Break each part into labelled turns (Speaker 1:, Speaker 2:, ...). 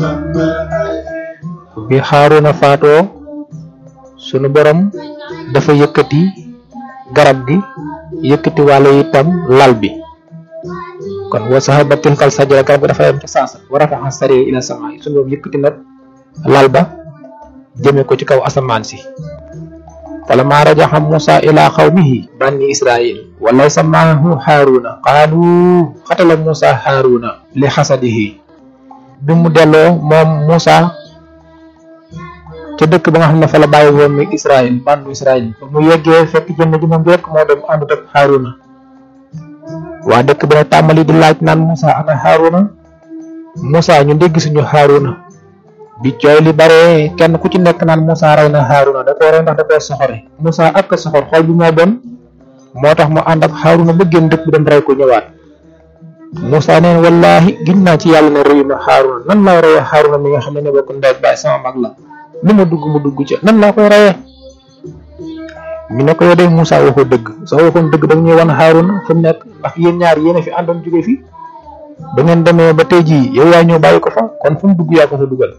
Speaker 1: bi Haaruna faatoo sunu borom dafa yëkkati garab gi yëkkati wàlla itam lal bi kon wa sahaba tilkal sajara garab gi dafa yem ci saasa wa rafaxa sari ila sama sunu borom yëkkati nag lal ba jëme ko ci kaw asamaan si falamma rajaxa musa ila xawmihi banni israil wa laysa maahu haaruna qaalu xatala musa haaruna li xasadihi bi mu delloo moom musa ca dëkk ba nga xam ne fa la bàyyi woon mi israil bandu israil mu yeggee fekk jëmm ji moom rek moo dem àndut ak haaruna waa dëkk bi nag tàmbali di laaj naan musa ana haaruna musa ñu dégg suñu haaruna bi cooy li bare kenn ku ci nekk naan Moussa rey na Haruna da koo rey ndax da koo soxore Moussa ak soxor xol bi moo bon moo tax mu ànd ak Haruna ba génn dëkk bi dem rey ko ñëwaat Moussa neen wallahi giñ naa ci yàlla ne rëyu ma Haruna nan laa reyee Haruna mi nga xam ne ne bokk ndey baay sama mag la lu ma dugg mu dugg ca nan laa koy reyee ñu ne ko yow de Moussa waxoo dëgg soo waxoon dëgg da ñuy wan Haruna fu mu nekk ndax yéen ñaar yéen a fi àndoon jóge fi ba ngeen demee ba tey jii yow yaa ñëw bàyyi ko fa kon fu mu dugg yaa ko fa dugal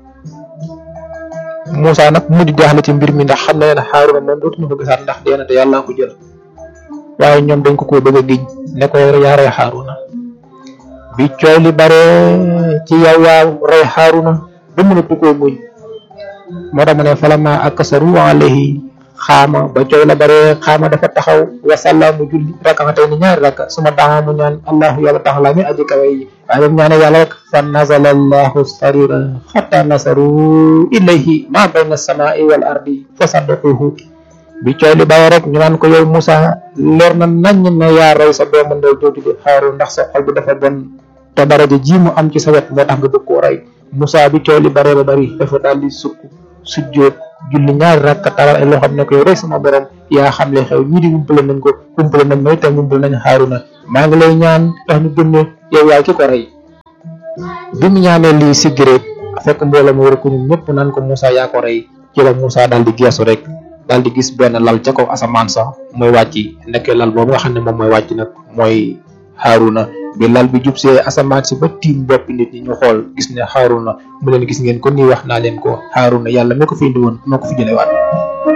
Speaker 1: Moussa nag mujj jaaxle ci mbir mi ndax xam na ne Haaruna moom dootuñu ko gisaat ndax dee na te yàlla ko jël waaye ñoom dañ ko ko bëgg a giñ ne ko yaa rey Haaruna bi coow li bare ci yow yaa rey Haaruna ba mënatu koo muñ moo tax mu ne falama akasaru alayhi xaama ba coow la bare xaama dafa taxaw wasalla mu julli rakkaatay ni ñaari rakka suma daxa mu ñaan allahu yàlla taxala mi aji kawe yi waaye ba mu ñaane yàlla rek fa nazala allahu sarira xatta nasaru ilayhi ma bayna samai wal ardi fa saddaquhu bi coow li bare rek ñu naan ko yow Moussa leer na nañ ne yaa rey sa doomu ndey jooju di xaaru ndax sa xol bi dafa bon te daraja ji mu am ci sa wet moo tax nga bëgg koo rey Moussa bi coow li bare ba bari dafa daal di sukk sujjóot julli ñaari rakka taral ay loo xam ne ko yow rek sama borom yaa xam le xew ñii di wumpale nañ ko wumpale nañ ma itam wumpale nañ Haaruna maa ngi lay ñaan tax ñu gëm ne yow yaay ki ko rey bi mu ñaanee lii siggireet fekk mbooloo mu war ko ñun ñëpp naan ko Moussa yaa ko rey ci la Moussa daal di geesu rek daal di gis benn lal ca kaw asamaan sax mooy wàcc nekkee lal boobu nga xam ne moom mooy wàcc nag mooy Haaruna bi lal bi jub see asamaan si ba tiim boppi nit ñi ñu xool gis ne Haaruna mu leen gis ngeen ko nii wax naa leen ko Haaruna yàlla mi ko fi indi woon moo ko fi jëlewaat